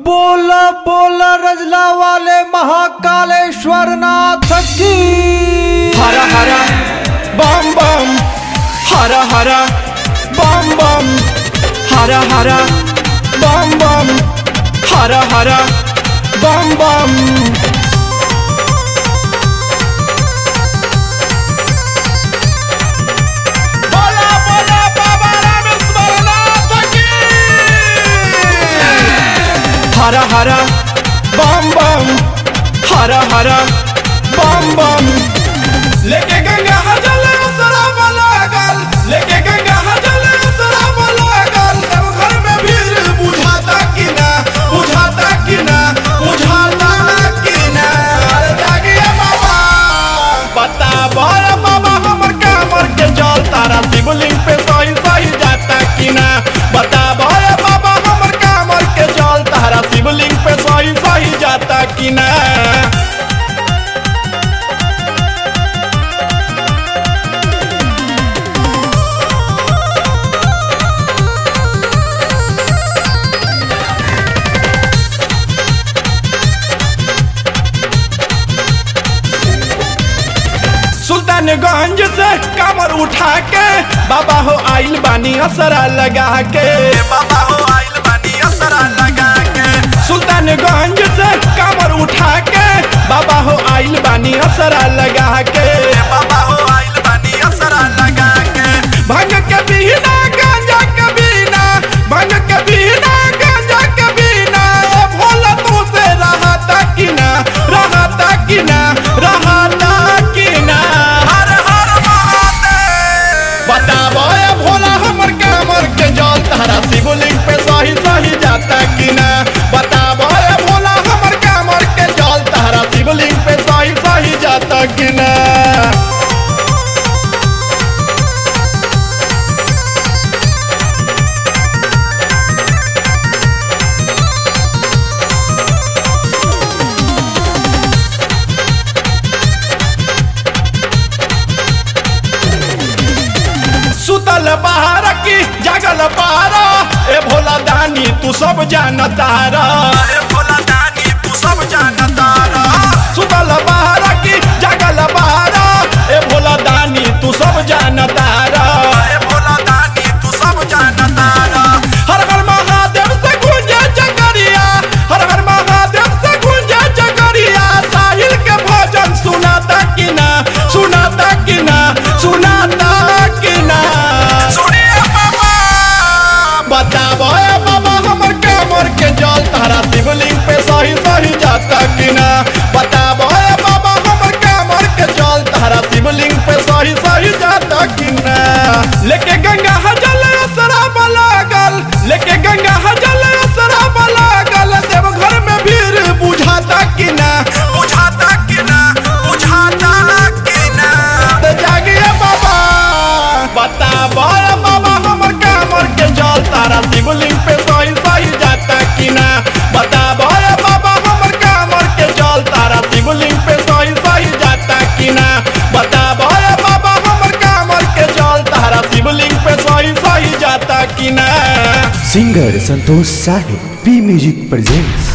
बोला बोला रजला वाले महाकालेश्वर नाथ की हर हर बम बम हर हर बम बम हर हर बम बम हर हर बम बम बोला बोला बाबा रामेश्वरनाथ की हर हर बम बम हर हर बम बम लेके गंगा हजल उसरा लागल लेके गंगा हजल उसरा लागल तब घर में भीड़ बुझाता कि ना बुझाता कि ना बुझाता कि ना अरे जागिए बाबा बता बोल बाबा हमर कामर के जल तारा शिवलिंग पे सही सही जाता कि ना बता बोल बाबा हमर कामर के जल तारा शिवलिंग पे सही सही जाता कि ना सुल्तानगंज से कमर उठा के बाबा हो आइल बानी असरा लगा के बाबा हो आइल बानी असरा लगा के सुल्तानगंज से कमर उठा के बाबा हो आइल बानी असरा लगा के बाबा हो आइल बानी असरा लगा के भंग के बिना गांजा के बिना भंग के बिना गांजा के बिना ए भोला तू से रहता कि ना रहता कि ना रहता कि ना हर हर महादेव बताबो ए भोला हमर कामर के जल तारा शिवलिंग पे सही सही जाता कि ना बताबो ए भोला हमर कामर के जल तारा शिवलिंग पे सही सही जाता कि ना सुतल बाहर की जगल पारा ए भोला दानी तू सब जानतारा ए भोला दानी तू सब जानतारा सुतल बाहर की जगल पारा ए भोला दानी तू सब जानतारा ए भोला दानी तू सब जानतारा हर हर महादेव से गूंजे जगरिया हर हर महादेव से गूंजे जगरिया साहिल के भजन सुनाता कि ना सुनाता कि ना सुनाता कि ना सुनिए बाबा बताबो ए बाबा हमर कामर के जल तारा शिवलिंग पे सही सही जाता कि ना बताबो ए बाबा हमर कामर के जल तारा शिवलिंग पे सही सही जाता कि ना लेके गंगा हजल शराब लागल लेके गंगा हजल शराब लागल देव घर में भीड़ बुझाता कि ना बुझाता कि ना बुझाता कि ना तो जागिए बाबा बता बोल बाबा हमर कामर के जल तारा शिवलिंग पे सही सही जाता कि ना बता बोल बाबा हमर कामर के जल तारा शिवलिंग पे सही सही जाता कि ना बता बोल बाबा हमर कामर के जल तारा शिवलिंग पे सही सही जाता कि ना सिंगर संतोष साहिब पी म्यूजिक प्रेजेंट्स